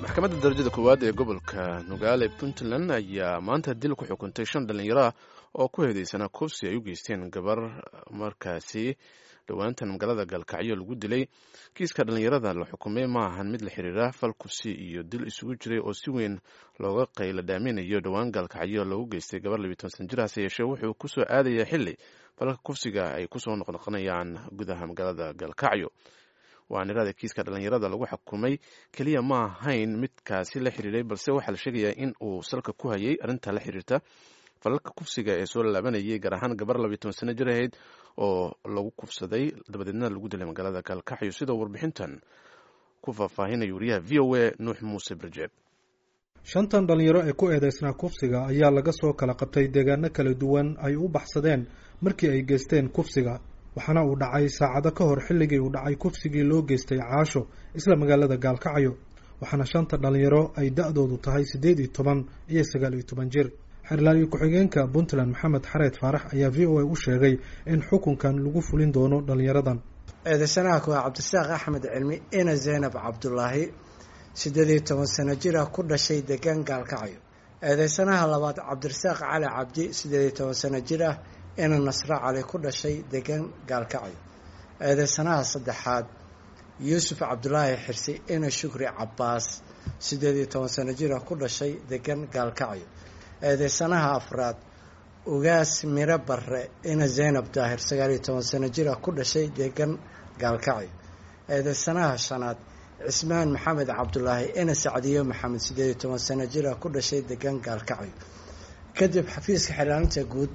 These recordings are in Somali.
maxkamadda darajada koowaad ee gobolka nugaale puntland ayaa maanta dil ku xukuntay shan dhallinyaro ah oo ku heedeysana kufsi ay u geysteen gabar markaasi dhowaantan magaalada gaalkacyo lagu dilay kiiska dhallinyarada la xukumay ma ahan mid la xiriira fal kufsi iyo dil isugu jiray oo si weyn looga qayla dhaaminayo dhowaan gaalkacyo loogu geystay gabar labiitan san jir hase yeeshee wuxuu kusoo aadaya xili falalka kufsiga ay kusoo noqnoqonayaan gudaha magaalada gaalkacyo waanirada kiiska dhallinyarada lagu xukumay keliya ma ahayn midkaasi la xiriiray balse waxaa la sheegayaa in uu salka ku hayay arrinta la xiriirta falalka kufsiga ee soo laabanayay gaar ahaan gabar labiiy toban sano jir ahayd oo lagu kufsaday dabadeedna lagu dilay magaalada gaalkacyo sidoo warbixintan ku faahfaahinaya wariyaha v o a nuux muuse barjeeb shantan dhallinyaro ee ku eedeysnaa kufsiga ayaa laga soo kala qabtay deegaano kala duwan ay u baxsadeen markii ay geysteen kufsiga waxaana uu dhacay saacado ka hor xilligii uu dhacay kufsigii loo geystay caasho isla magaalada gaalkacyo waxaana shanta dhallinyaro ay da-doodu tahay siddeed iyo toban iyo sagaal iyo toban jir xerlaaliyo ku-xigeenka puntland maxamed xareed faarax ayaa v o a u sheegay in xukunkan lagu fulin doono dhallinyaradan eedeysanaha kuwaa cabdisaaq axmed cilmi ina zaynab cabdulaahi siddeed iyo toban sano jir ah ku dhashay degaan gaalkacyo eedeysanaha labaad cabdirasaaq cali cabdi siddeed iyo toban sano jir ah ina nasre cali ku dhashay degaan gaalkacyo eedeysanaha saddexaad yuusuf cabdulaahi xirsi ina shukri cabbaas siddeed iyo toban sano jir ah ku dhashay degaan gaalkacyo eedeysanaha afraad ugaas miro barre ina zaynab daahir sagaal iyo toban sano jir ah ku dhashay deegan gaalkacyo eedeysanaha shanaad cismaan maxamed cabdulaahi ina sacdiyo maxamed siddeed iyo toban sano jir ah ku dhashay deegan gaalkacyo kadib xafiiska xilaalinta guud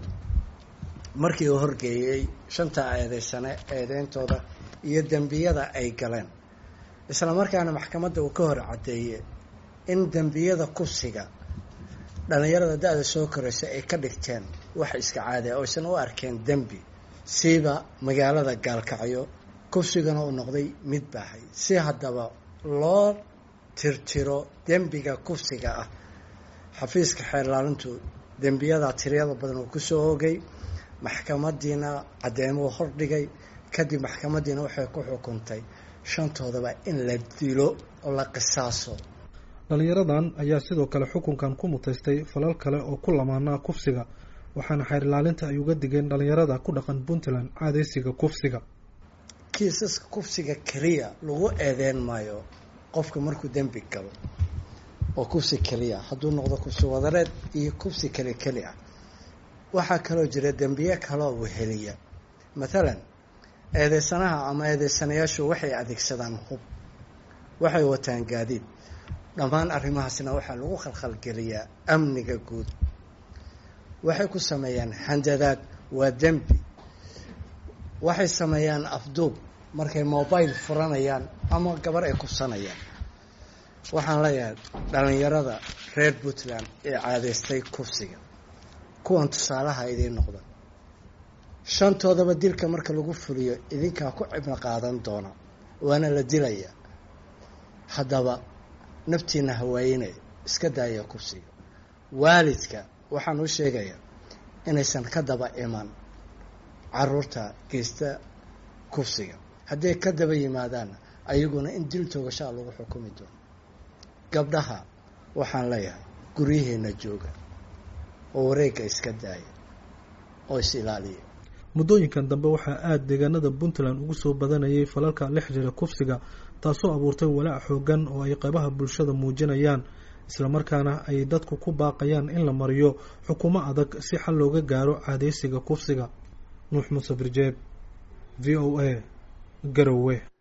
markii uu horgeeyey shanta eedeysane eedeyntooda iyo dembiyada ay galeen isla markaana maxkamadda uu ka hor caddeeyey in dembiyada kufsiga dhallinyarada da-da soo koraysa ay ka dhigteen wax iska caadi oo aysan u arkeen dembi siiba magaalada gaalkacyo kufsigana uu noqday mid baahay si haddaba loo tirtiro dembiga kufsiga ah xafiiska xeerlaalintu dembiyada tiryada badan uu kusoo ogay maxkamadiina caddeymuu hordhigay kadib maxkamadiina waxay ku xukuntay shantoodaba in la dilo oo la qisaaso dhallinyaradan ayaa sidoo kale xukunkan ku mutaystay falal kale oo ku lamaanaa kufsiga waxaana xeer ilaalinta ay uga digeen dhallinyarada ku dhaqan puntland caadeysiga kufsiga kiisaska kufsiga keliya lagu eedeyn maayo qofka markuu dembi galo oo kufsi keliya hadduu noqdo kufsi wadareed iyo kufsi keli keli ah waxaa kaloo jira dembiye kaloo weheliya mathalan eedeysanaha ama eedeysanayaashu waxay adeegsadaan hub waxay wataan gaadiid dhammaan arrimahaasna waxaa lagu khalkhalgeliyaa amniga guud waxay ku sameeyaan handadaad waa dembi waxay sameeyaan afduub markay mobile furanayaan ama gabar ay kufsanayaan waxaan leeyahay dhallinyarada reer puntland ee caadeystay kufsiga kuwan tusaalaha idiin noqda shantoodaba dilka marka lagu fuliyo idinkaa ku cibno qaadan doona waana la dilayaa haddaba naftiina hawaayinay iska daaya kufsiga waalidka waxaan u sheegayaa inaysan ka daba iman caruurta geysta kufsiga hadday ka daba yimaadaanna ayaguna in dil toogashaa lagu xukumi doono gabdhaha waxaan leeyahay guryaheena jooga oo wareegga iska daaya oo is ilaaliya muddooyinkan dambe waxaa aada deegaanada puntland ugu soo badanayay falalka la xiriira kufsiga taasoo abuurtay walaac xoogan oo ay qaybaha bulshada muujinayaan islamarkaana ay dadku ku baaqayaan in la mariyo xukumo adag si xal looga gaaro caadeysiga kufsiga nuux muuse birjeeb v o a garowe